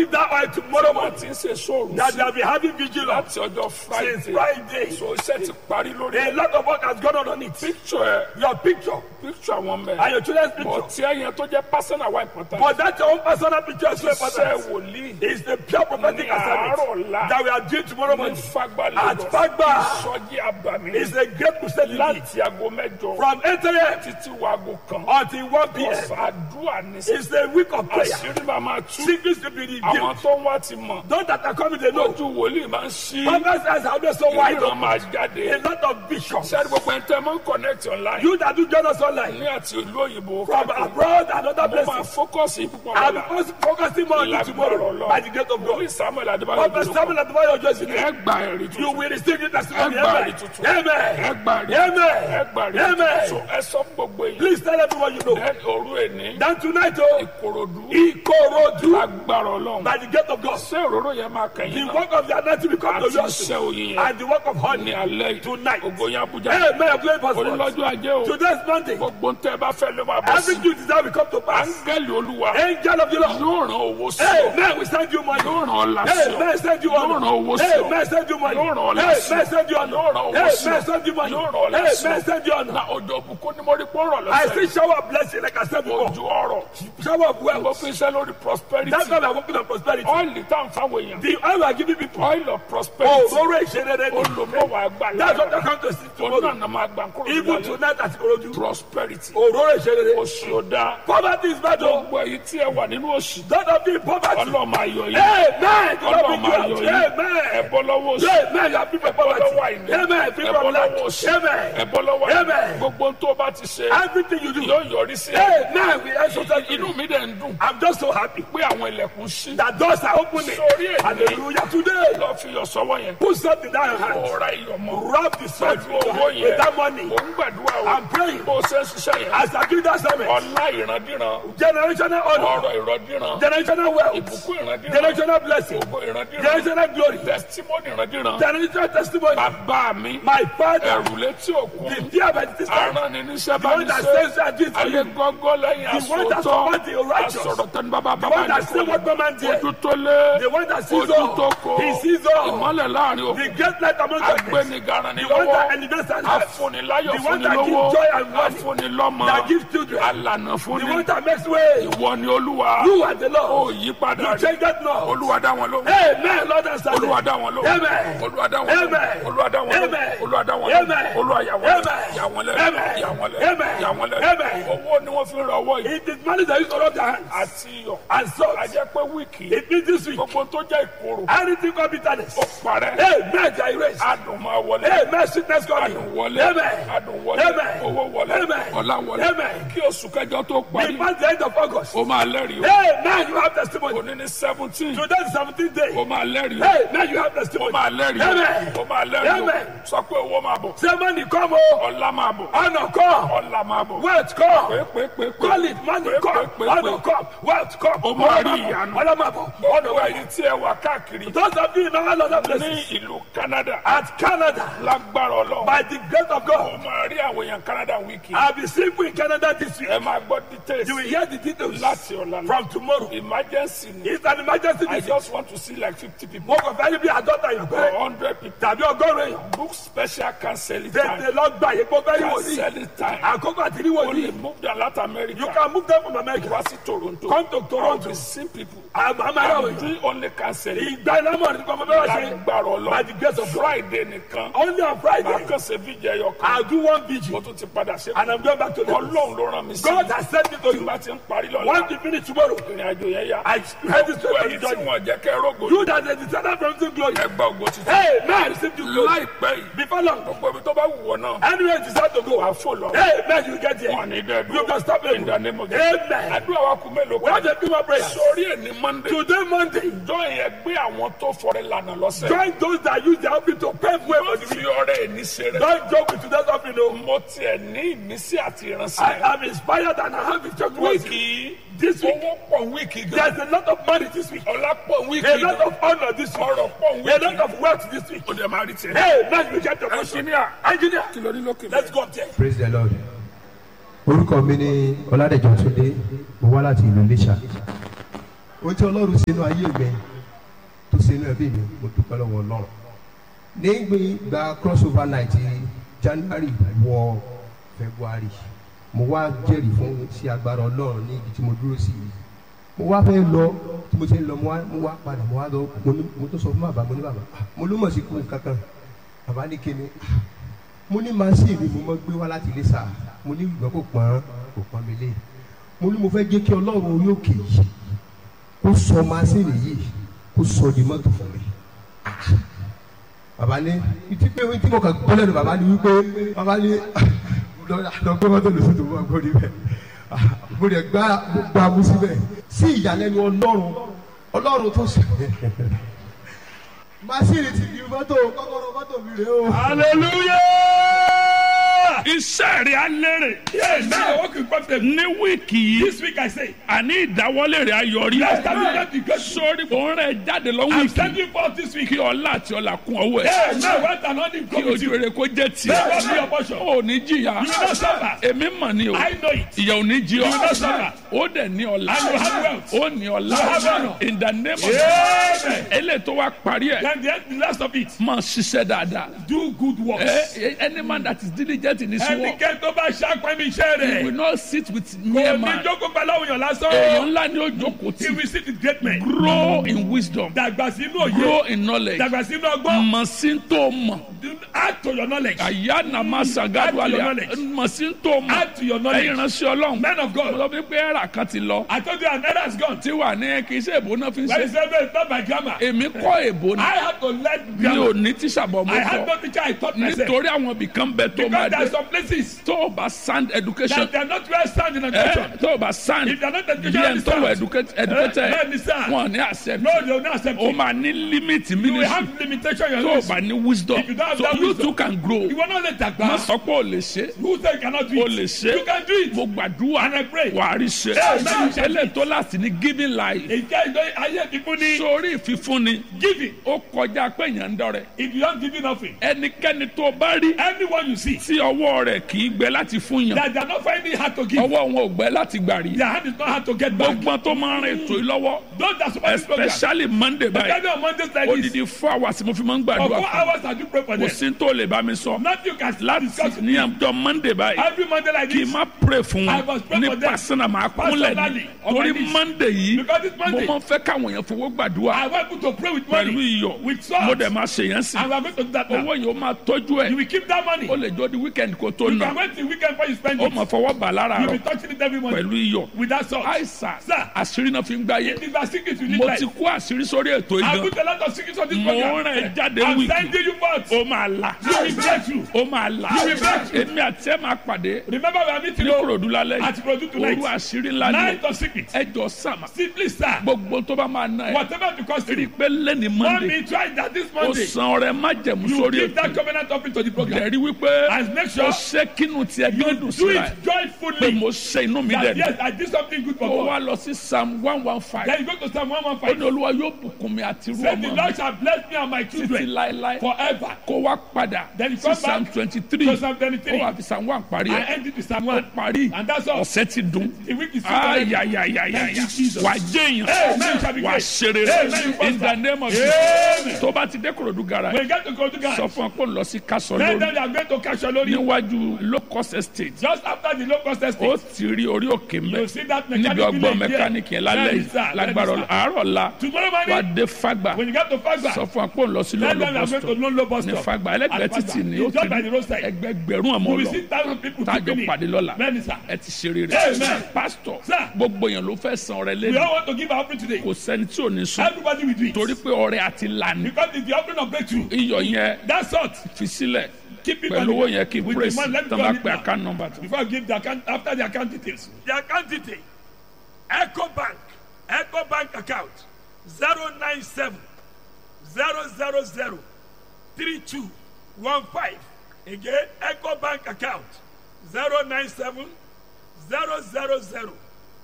that oil tomorrow wọ́n morning. ti ń ṣe sóòrùn That sí they have been having vigil on láti ọjọ́ since friday Friday. so iṣẹ́ ti parí lórí A ẹ̀ lot of work has gone on on it. picture ẹ̀ Your picture picture àwọn and mẹ́ your children's bọ̀ picture. tí ẹ̀yẹn tó jẹ́ personal wa important But that your own personal picture is so iṣẹ́ important. wòlíì It's the pure prophetic Ní àárọ̀ assignment ọ̀la. that we are doing tomorrow ní morning. fagbá At lagos Fagba. ìsọjí àbàmì It's a great crusade indeed. láti aago mẹ́jọ From 8 a.m. títí wo aago kan until 1 p.m. ọ̀sán àdúrà ní It's a week of prayer. àṣírí máa máa tú Secrets to be revealed. àwọn tó ń wá ti mọ̀ Those that are coming, they know. lójú wòlíì máa ń ṣí Prophets eyes are always so wide ìríran open. máa jáde A lot of visions. sẹ́ni gbogbo ẹni tẹ́ mọ́ ń connect online You that do join us online ní àti ìlú òyìnbó from káàkiri abroad and other mo máa places. fókọ̀sì púpọ̀ I'm lọ́la focus- focusing more on you tomorrow by the grace of wòlíì God. samuel adébáyọ̀ Prophet dúró Samuel Atibayo Joseph. ẹ gba ẹ̀rí You tuntun will receive your testimony. Ẹ gba Amen. ẹ̀rí tuntun. Amen. ẹ gba ẹ̀rí Amen. ẹ gba ẹ̀rí tuntun Amen. so ẹ sọ fún gbogbo èyí Please tell everyone you know. ẹ òru èní Then tonight, oh, ìkòròdú Ikorodu, agbára ọlọ́run by the gate of God, ṣé òróró yẹn máa the kẹyìn náà work of the anointing will come to àti you iṣẹ́ also. oyin yẹn And the work of ní honey alẹ́ yìí tonight. ògo yẹn abuja Amen. I'm going for onílọ́jọ́ ajé o Today's Monday. gbogbo ń tẹ́ ẹ bá fẹ́ ló máa bọ́ sí Everything you desire will come to pass. áńgẹ́lì olúwa Angel of the Lord. yóò ràn owó sí ọ Amen. We send you money. yóò ràn ọlá sí ọ Amen. Send you yóò ràn honor. owó sí ọ Amen. Send you money. yóò ràn ọlá Amen. sí ọ Send you yóò ràn honor. owó Amen. sí ọ Send you money. yóò ràn ọlá sí Amen. ọ Send you honor. na ọjọ́ òbúkún ni mo rí pọ́nrọ̀ I lọ́sẹ̀ see shower of blessing like I said before. ojú ọrọ̀ Shower of mo wealth. fi iṣẹ́ lórí prosperity That's why we are working on prosperity. ọ́ìlì tá à ń fáwọn èèyàn The oil we are giving people. oil of Oh, prosperity Roro Ìṣerere ni. olùmọ̀wá àgbà That's what they lára come to see òun tomorrow. náà nà máa gbà kúrò Even nílẹ̀ tonight at Ikorodu. prosperity Oh, Roro Ìṣerere. oṣù ọ̀dà Poverty is bad o. gbogbo èyí tí ẹ wà nínú oṣù Don't of you in poverty. ọlọ́mọ ayọ̀ yìí Amen. Do not ọlọ́mọ be ayọ̀ you yìí out. ẹ Amen. bọ́ lọ́wọ́ oṣù Amen. You are free from ẹ bọ́ lọ́wọ́ poverty. àìní Amen. Free ẹ bọ́ from lọ́wọ́ lack. oṣù ẹ Amen. bọ́ lọ́wọ́ àìní Amen. gbogbo tó o bá ti ṣe Everything you do. yóò yọrí sí ẹ Amen. We exercise inú you. mi dẹ̀ ń dùn I'm just so happy pé àwọn ilẹ̀kùn ṣí that doors are opening. sórí èdè Hallelujah. Today, lọ́ọ́ fi yọ sọ́wọ́ yẹn put something down your hand. ọ̀rá iyọ̀ mọ́ Rub the salt pẹ̀lú with your owó hand. yẹn with that money. mò ń gbàdúrà o I'm praying. bó o ṣe ń ṣiṣẹ́ yẹn As I do that sermon, ọlá ìrandíran generational honor, ọrọ̀ ìrandíran generational wealth, ìbùkún ìrandíran generational blessing, ògo ìrandíran generational glory, testimony ìrandíran generational testimony. bàbá mi My father, ẹ̀rù létí òkun the dear by the time, aràn ní níṣẹ́ the bá one mi that ṣe says that this for ayé you, gọ́gọ́ lẹ́yìn The one that àsòótọ́ supports the righteous. àsọ̀rọ̀ tẹnu bàbá the bàbá one that says what no man ojú did, tó lé the one that sees ojú tó all, kó he sees all, ìmọ́lẹ̀ láàrin the òkun great light among darkness, agbẹnigaran ni the one that lọ́wọ́ elevates and helps, afúniláyọ̀ The one that fúnilówó gives joy and money. afúnilọ́mọ that gives children, alànà the fúnni one that makes way. ìwọ ni olúwa You are the ó Lord. yí padà You rí change that now. olúwa dá wọn lóhùn Amen. Lord and Savior. olúwa dá wọn lóhùn Amen. olúwa dá wọn lóhùn Amen. olúwa dá wọn lóhùn Amen. olúwa dá wọn lóhùn Amen. olúwa yà wọn lẹ́nu Amen. yà wọn lẹ́nu Amen. yà wọn lẹ́nu Amen. yà wọn lẹ́nu Amen. owó ni wọ́n fi ń ra ọwọ́ yìí It is money that you rub their hands. àti iyọ̀ And salt. ajẹ́ pé wíìkì It means this week. gbogbo tó jẹ́ ìkorò Anything called bitterness. ó parẹ́ Amen. They are erased. adùn máa wọlé Amen. Sickness coming. adùn wọlé Amen. adùn wọlé Amen. owó wọlé Amen. ọlá wọlé Amen. kí oṣù kẹjọ tó parí Before the end of August. ó máa lẹ́rìí o Amen. You have testimony. òní ní seventeen Today is 17th day. ó máa lẹ́rìí o Amen. You have ó testimony. máa lẹ́rìí o Amen. ó máa lẹ́rìí Amen. o sọ pé owó máa bọ̀ Say money come oh. ọlá máa bọ̀ Honor come. ọlá máa bọ̀ Wealth come. pé pé pé pé Call it money pé come. pé pé Honor come. Wealth come. Ó máa rí ìyanu. Honor mabo. Honor gbogbo mabo. ẹ̀yin tí ẹ wà káàkiri Those of you in all other ní places. ìlú Canada At Canada. lágbára Ọlọ́run By the grace of ó God. máa rí àwọn èèyàn Canada wíìkì I'll be sleeping in Canada this week. ẹ máa gbọ́ details You will hear the details láti ọ̀la lọ from tomorrow. emergency ni It's an emergency I visit. just want to see like fifty people Mo kàn fẹ́ rí bí àádọ́ta yàn or pé hundred people tàbí ọgọ́rùn-ún èèyàn. book special counseling Tètè time lọ gbà yìí kó fẹ́ rí wòlíì. counseling time Àkókò àti rí wòlíì. only move down Latin America You can move them from America. wá sí Toronto Come to I will Toronto. be seeing people Àmọ́ àmọ́ I'm àwọn èèyàn. doing only counseling Ìgbà iná mọ̀ ní kọ́kọ́ fẹ́ wá ṣe. lágbára By the grace Ọlọ́run of God. Friday nìkan Only on màá Friday. kàn ṣe fídíò ẹyọ kan I'll do one mo vigil. tún ti padà ṣe And I'm going back to the Ọlọ́run ló rán mi sí God has sent me to tí you. bá ti ń parí lọ́la Once you finish tomorrow, ìrìn àjò yẹn yá I head this gbogbo way ẹ̀yin to tí join you. wọ́n jẹ́ kẹ́ rógò You that they descended from the glory. ẹ gba ògo títí Hey, man, receive the glory. láìpẹ́ yìí Before long, gbogbo ibi tó bá wù wọ́n náà anywhere you decide to wà go, á fò lọ hey, man, you get wọn here. ní dẹ́ẹ̀dù You can stop it. in the name of Jesus. Amen. àdúrà wa kú mélòó We have kan to do my prayer. sórí ẹ̀ ní Monday Today, Monday, join yẹn gbé àwọn tó fọrẹ lànà lọ́sẹ̀ join those that use their offering to pave way for the fi week. ọrẹ ẹni ṣe rẹ Don't joke with today's offering, no. mo tiẹ̀ ní ìmísí àti I ìránṣẹ́ am inspired and I have a church wíìkì wíìkì. This week, owó pọ̀ wíìkì gan there's a lot of money this week. ọlá pọ̀ A wíìkì lot gan of honor this week. ọrọ̀ pọ̀ A wíìkì lot of wealth this week. ó dẹ̀ máa rí tiẹ̀. Hey, man, you get your question. ẹnjìníà Engineer, kí ló ní lókè let's go up there. praise the lord orúkọ mi ni ọládẹjọ túndé mo wá láti ìlú iléṣà ohun tí ọlọ́run ṣe inú ayé mi tó ṣe inú ẹbí mi mo dúpẹ́ lọ́wọ́ ọlọ́run nígbà crossover night january wọ february mo wá jẹ́rìí fún sí agbára ọlọ́run ní ibi tí mo dúró sí yìí mo wá fẹ́ lọ tí mo ṣe ń lọ mo wá mo wá padà mo wá lọ mo ní mo tó sọ fún bàbá mo ní bàbá "Ah, mo ló mọ̀ sí kú kankan bàbá ní kíni "Ah, mo ní màsíì mi mo mọ gbé wá láti ilé sáà mo ní ìgbà kò pọ́n kò pọ́n mi lé mo ní mo fẹ́ jẹ́ kí ọlọ́run orí òkè yìí kó sọ màsíì yìí kó sọ di mọ́tò fún mi Ah, bàbá ní ìtí pé tí mo kàn gbọ́ lẹ́nu bàbá ní wípé bàbá ní lọ gbé mọ́tò lóṣù tó wọ́n gbórí bẹ́ẹ̀ mo lè gbá gbá mú síbẹ̀ sí ìyàlẹ́nu ọlọ́run ọlọ́run tó sọ màsíì ti di mọ́tò kọ́kọ́rọ́ mọ́tò mi rèé o. Hallelujah. iṣẹ́ rẹ̀ á lérè Yes, now I work with prophet. ní wíìkì yìí This week I say, àní ìdáwọ́lé rẹ̀ ayọ̀rí Yes, that will not be good. sórí òun rẹ̀ jáde lọ I'm wíìkì standing forth this week. kí ọlá àti ọlá kún ọwọ́ ẹ̀ Yes, now what an honor kí come with ojú you. rere kó jẹ́ tiẹ̀ Bẹ́ẹ̀ bá mi your portion. ò ní jìyà You will not suffer. èmi mọ̀ ni o I know it. ìyà ò ní jí ọ You will not suffer. ó dẹ̀ ní ọlá And you have wealth. ó ní ọlá You have honor. in the name of Amen. eléyìí tó wá parí ẹ̀ Then the, the last of it, máa ṣiṣẹ́ dáadáa do good works. Eh, eh, any man that is diligent in his work Ẹnikẹ́ni tó bá ṣàpẹ́ mi iṣẹ́ he will rẹ̀. not sit with Kò mere ní man jókòó pẹ̀lú àwọn èèyàn èèyàn lásán. ńlá ni ó jókòó He tì will sit with great men. grow in wisdom Dàgbà sínú òye. grow in knowledge Dàgbà sínú ọgbọ́n. mọ̀ sí tó mọ̀ Do- Add to your knowledge. àyà nàmá sagadu Add to your àlẹ́ knowledge. mọ̀ sí tó mọ̀ Add to your ẹ̀yin knowledge. ránṣẹ́ ọlọ́run Men of mo God. lọ bí pé ẹ̀rà kan ti lọ I told you an error has gone. tí wà ní kì í ṣe èbó náà fi ń When he ṣe said no, it's not my grammar. èmi kọ́ èbó ni I had to learn mi ò grammar. ní tíṣà bọ̀ mo I had kọ́ no teacher. I taught myself. nítorí àwọn ibìkan bẹ tó máa Because there are dé some places tó o bá sound education that they are not well sound in ẹ education. tó o bá sound If they are not bí educated, ẹni tó wọ educate- educated Bẹ́ẹ̀ni sá. wọn ní accept No, they will not accept o it. máa ní limit You will ministry have limitation in tó your o life. bá ní wisdom If you don't have so that you wisdom, too can grow You will not let that má go. sọ pé o lè ṣe Who say you cannot do o it? lè ṣe You can do it. mo gbàdúrà And I pray. wà á rí ṣe Amen. ẹlẹ́ tó láti ní giving life Ìjẹ́ ìjọ ayé fífún ní sórí ìfífúnni giving. ó kọjá pé èèyàn ń dọrẹ If you don't give you nothing, ẹnikẹ́ni tó bá rí anyone you see tí ọwọ́ rẹ̀ kì í gbẹ láti fún yàn that they are not finding it hard to give, ọwọ́ wọn ò gbẹ láti gbà rí their hand is not hard to get back. gbọ́ngbọ́n tó máa ń rìn ètò yìí lọ́wọ́ Those that support this program, especially monday báyìí every on Mondays like this, odidi four hours mo fi máa ń for gbàdúrà four fún hours I do pray for kò them. sí tó lè bá mi sọ Nothing you can láti discuss with ní me. àjọ monday báyìí Every Monday like kì í this, má pray fún I wọn must pray ní for them. pásánà máa kúnlẹ̀ ní Personally, on my torí knees. monday yìí Because it's mo Monday. máa ń fẹ́ káwọn èèyàn fowó I gbàdúrà want you to pray with pẹ̀lú money, iyọ̀ with salt, mo dẹ̀ máa ṣe yẹn sí and we are going to do that now. owó yìí ó máa tọ́jú You ẹ̀ will keep that money. ó lè jọ di weekend kó tó You nà can wait till weekend before you spend ó it. máa fọwọ́ bà lára You rọ will be touching it every morning pẹ̀lú iyọ̀ with that salt. àìsàn Sir. àṣírí náà fi ń gbáyé If you are secret, you need mo life. ti kó àṣírí sórí ètò I ìgbà put a lot of secrets on this mo program. rìn ẹ jáde I'm wíìkì sending you forth. ó máa là You will break through. ó máa là You will break through. èmi àti ẹ máa pàdé Remember we are meeting ní o kòròdú lálẹ́ at Produ yìí tonight. òru àṣírí ńlá ni Night of secrets. ẹ jọ sàmà Simply, sir. gbogbo tó bá máa ná ẹ Whatever the cost rí i you. pé lẹ́ni Want monday me try that this ó Monday. san ọrẹ májẹ̀mú You sórí give that ètò covenant offering to the program. ẹ̀rí wípé And make ó sure ṣe kínú tiẹ̀ you gbẹ́dùn do síra ẹ̀ it pé joyfully. mo ṣe inú mi That dẹ̀ yes, I did something good for ó God. wá lọ sí psalm one one five Then you go to Psalm ó ní 115. olúwa yóò bùkún mi àti irú Say the ọmọ mi Lord shall bless me and my títí children láéláé forever. kó wá padà Then you sí come psalm back twenty three to Psalm ó 23. wà fi psalm one parí I ẹ̀ end it with Psalm ó 1. parí And that's all. ọ̀sẹ̀ ti dùn The week is finished. Thank ayayayayaya you, Jesus. wà á jẹ́yàn Amen. Shall be wà á great. ṣeré Amen. in the name of Amen. Jesus tó bá ti dé korodu gara When you get to go to God, sọ fún ọ pé ó lọ sí kásán then lórí them they are going to catch your lorry. níwájú locust estate Just after the low cost ó estate. ti rí orí òkè You mẹ́ see that níbi mechanic ọgbọ́n village mẹkáníìkì yẹn there? lálẹ́ Let me yìí start, let me lágbára start. àárọ̀ la Tomorrow wà á morning, dé fagba when you get to Fagba, sọ fún ọ pé ó lọ sí then them they lọ́lọ́ are going to bọ́sítọ̀ Lolo bus ní stop. fagba ẹlẹ́gbẹ̀ẹ́ At títì Fagba. ni ó It's ti just by rí the roadside. ẹgbẹgbẹ̀rún ọmọ You will lọ see thousand people tájọ keeping pàdé it. lọ́la Bẹ́ẹ̀ni sir. ẹ ti ṣe rere Amen. pásítọ̀ Sir. gbogbo èèyàn ló fẹ́ san ọrẹ We lẹ́nu all want to give our offering today. kò sẹ́ni tí ò ní sùn Everybody will do it. torí pé ọrẹ àti lànà Because it's the offering of breakthrough. iyọ̀ yẹn That sort. fi sílẹ̀ Keep it on pẹ̀lú owó the- yẹn kí with praise the money. Let me tán go bá on it pe now. account number tó. Before I give the account, after the account details. The account detail. Echo Bank. Echo Bank account. 097 000 3215. Again, Echo Bank account. 097 000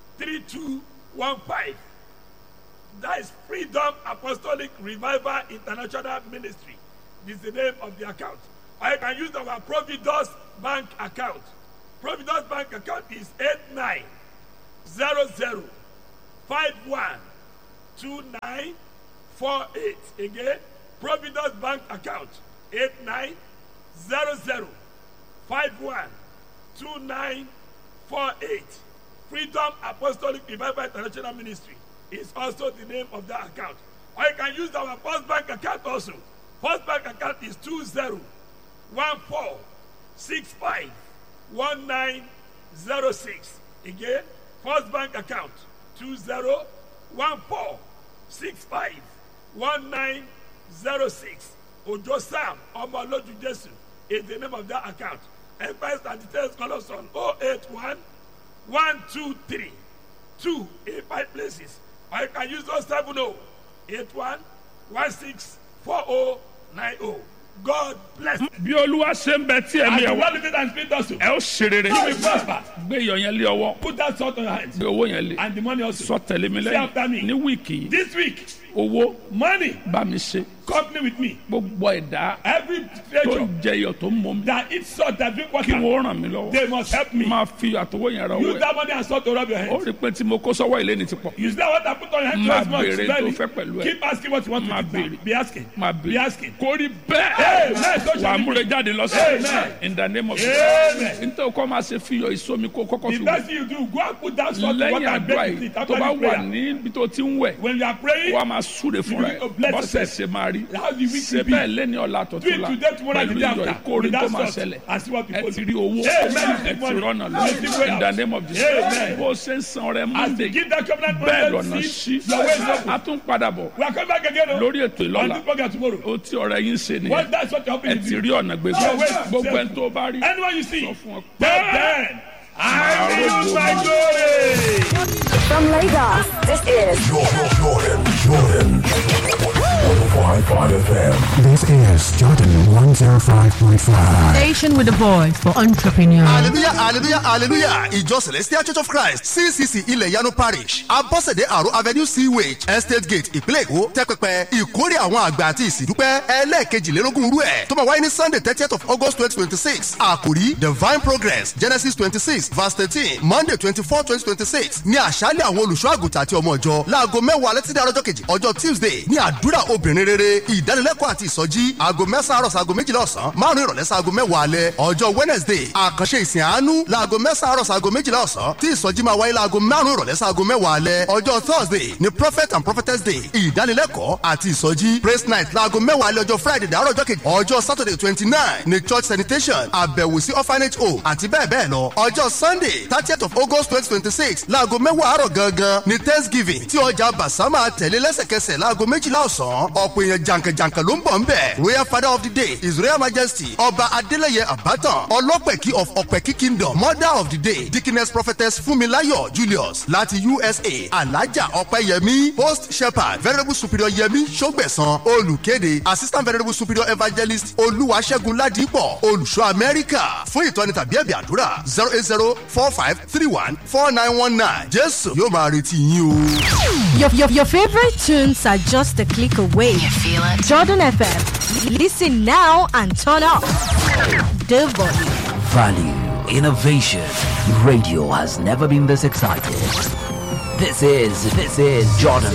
3215. That is Freedom Apostolic Revival International Ministry. This is the name of the account. Or you can use our Providus Bank account. Providus Bank account is 2948. Again, Providence Bank account 8900 512948. Freedom Apostolic Revival International Ministry is also the name of that account. Or you can use our First Bank account also. First Bank account is 2014651906. Again, First Bank account 2014651906. Ojo Sam Omoloju Jesu is the name of that account. Empires and details call us on 081 123 2 in five places. Or you can use 070 81 16 4090. God bless you. bí olúwa ṣe ń bẹ tí And ẹ̀mí the ẹ̀ wá Lord living and spirit also. ẹ ó ṣe rere You will prosper. gbé iyọ̀ yẹn lé ọwọ́ Put that salt on your hands. gbé owó yẹn lé And the money also. sọ tẹ̀lé mi Say after me. lẹ́yìn ní wíìkì yìí This week, owó money, bá mi ṣe company with me. gbogbo ẹ̀dá Every tó creature ń jẹ iyọ̀ tó ń mọ mi that eats salt that drink kí water, wọ́n ràn mí lọ́wọ́ they must help me. máa fi àtọwọ́ yẹn ra owó Use ẹ̀ that money and salt to rub your ó hands. rí i pé tí mo kó sọ́wọ́ ilé ni ti pọ̀ Use that water put on your hands Máa twice much. béèrè Slowly. tó fẹ́ pẹ̀lú ẹ̀. Keep asking what you want Máa to do. béèrè. Be asking. máa Be bèrè asking. kó rí bẹ́ẹ̀ Amen. So wà á shall it múre be. jáde lọ sí Amen. in the name of Amen. nítorí kọ́ máa ṣe fi iyọ̀ ìsomi kó kọ́kọ́ The fi best wẹ̀ thing you do, go and put that salt in lẹ́yìn water and àdúrà bake with yìí it tó after bá this wà prayer. níbi tó ti ń wẹ̀ When you are praying, wà á máa súre fúnra ẹ̀ You bless bọ́sẹ̀ yourself. ṣe máa rí How the week ṣe will be. bẹ́ẹ̀ lẹ́ni ọ̀la do tọ̀tún it la today, tomorrow, and pẹ̀lú the day iyọ̀ after. ìkórè With tó that máa salt ṣẹlẹ̀ and see what ẹ people ti do. rí owó Amen. ẹ ti rọ́nà lọ Receive wealth. in the name of Jesus Amen. bó ṣe ń san ọrẹ As Monday they give that covenant bẹ́ẹ̀ money, lọ́nà see, sí your way is open. a tún padà bọ̀ We are coming back again oh, lórí ètò on ìlọ́la this program tomorrow. ó tí ọ̀rẹ́ yín ṣe nìyẹn What that's what you're ẹ hoping ti to rí do. ọ̀nà gbégbá Your way is gbogbo safe. ẹni tó bá rí Anyone you see, sọ fún ọ tell them, I will use my glory. From Lagos, this is Jordan, Jordan, Jordan. 105.5 FM. This is Jordan 105.5. Station with a voice for entrepreneurs. hallelujah hallelujah hallelujah ìjọ celestial church of christ ccc ilẹ̀ yanu parish abọ́sẹ̀dé àrò avenue sewage estate gate ìpínlẹ̀ èkó tẹ́pẹpẹ ìkórè àwọn àgbà àti ìsìndúpẹ́ ẹlẹ́ẹ̀kejìlélógún rú ẹ̀ tó máa wáyé ní sunday thirtieth of august twenty twenty six àkòrí divine progress genesis twenty six verse thirteen monday twenty four twenty twenty six ní àṣálẹ̀ àwọn olùṣọ́ àgùntàn àti ọmọ ìjọ láago mẹ́wàá alẹ́ títí àrọ́jọ́ kejì ọjọ́ tuesday ní àdúrà obìnrin rere ìdánilẹ́kọ̀ọ́ àti ìsọjí aago mẹ́sàn-án àrọ̀ sago méjìlá ọ̀sán márùn-ún ìrọ̀lẹ́ sago mẹ́wàá alẹ́ ọjọ́ wednesday àkànṣe ìsìn àánú laago mẹ́sàn-án àrọ̀ sago méjìlá ọ̀sán tí ìsọjí máa wáyé laago márùn-ún ìrọ̀lẹ́ sago mẹ́wàá alẹ́ ọjọ́ thursday ní prophet and prophetess day ìdánilẹ́kọ̀ọ́ àti ìsọjí praise night laago mẹ́wàá alẹ́ ọjọ́ friday dàárọ̀ ọjọ́ kejì ọjọ́ saturday twenty nine ní church sanitation àbẹ̀wò sí orphanage home àti bẹ́ẹ̀ bẹ́ẹ̀ lọ ọjọ́ sunday thirtieth of august twenty twenty six laago mẹ́wàá àárọ̀ gangan ní thanksgiving tí ọjà basama tẹ̀lé lẹ́sẹ̀kẹsẹ̀ laago méjìlá ọ̀sán ọ̀pọ̀ èèyàn jàǹkànjàǹkàn ló ń bọ̀ ń bẹ̀ royal father of the day his royal majesty ọba adeleye abatan ọlọ́pẹ̀kí of ọ̀pẹ̀kí kingdom mother of the day dickiness prophetess funmilayo julius láti usa alaja ọ̀pẹ̀yẹmí host shepherd venerable superior yẹmí sọgbẹ̀sán olùkéde assistant venerable superior evangelist olúwaṣẹ́gun ládìpọ̀ olùṣọ́ amẹ́ríkà fún ìtọ́ni tàbí ẹ̀bì àdúrà zero eight zero four five three one four nine one nine jésù yóò máa retí yín o. Your, your, your favorite tunes are just a click away. You feel it? Jordan FM. Listen now and turn up. The volume. Value, innovation. Radio has never been this excited. This is this is Jordan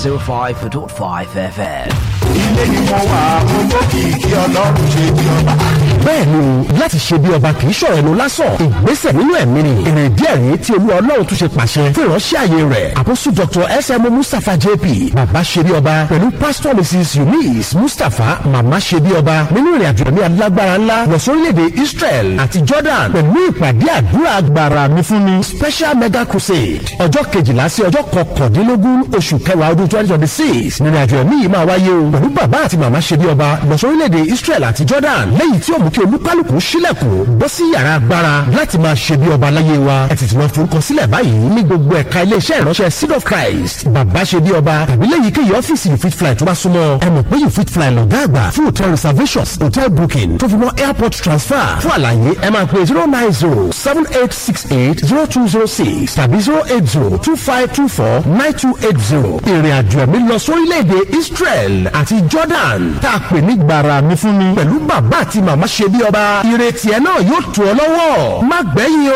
105.5 FM. Ilé ni mo wà, mo mọ kìkì ọlọ́run ṣe bí ọba. bẹ́ẹ̀ ni o láti ṣe bí ọba kì í ṣọ̀rọ̀ ẹnu lásán ìgbésẹ̀ nínú ẹ̀mí ni èrè díẹ̀ rèé tí olúwa ọlọ́run tún ṣe pàṣẹ fún ìránṣẹ́ àyè rẹ̀ àkóso dr sm mustapha jp bàbá ṣe bí ọba pẹ̀lú pastor mrs eunice mustapha màmá ṣe bí ọba nínú ìrìn àjò ẹ̀mí alágbára ńlá lọ sórílẹ̀-èdè israel àti jordan pẹ̀lú ìpàdé àdúrà agbára mi fún mi special mega crusade ọjọ́ kejìlá sí ọjọ́ kọkàndínlógún oṣù kẹwàá ọdún twenty twenty six nínú àjò ẹ̀mí yìí máa wáyé o pẹ̀lú bàbá àti màmá ṣe bí ọba lọ sórílẹ̀-èdè israel àti jordan lẹ́yìn tí ó mú kí olúkálùkù sílẹ̀kùn bọ́ sí yàrá agbára láti máa ṣe bí ọba láyé wa ẹ tètè máa forúkọ sílẹ̀ báyìí ní gbogbo ẹ̀ka iléeṣẹ́ ìránṣẹ́ seed of christ bàbá ṣe bí ọba tàbí lẹ́yìn kéyìí ọ́fíìsì you fit fly tó bá súnmọ́ ẹ mọ̀ pé you fit fly lọ́gá àgbà fún hotel reservations hotel booking tó fi mọ́ airport transfer fún àlàyé ẹ máa pè zero nine zero seven eight six eight zero two zero six tàbí zero eight zero two five two four nine two eight zero ìrìn àjò ẹ̀mí lọ sórílẹ̀-èdè israel àti jordan tá a pè ní gbàrà mi fún mi pẹ̀lú bàbá àti màmá ṣe bí ọba ìrètí ẹ náà yóò tù ọ lọ́wọ́ má gbẹ́yìn o.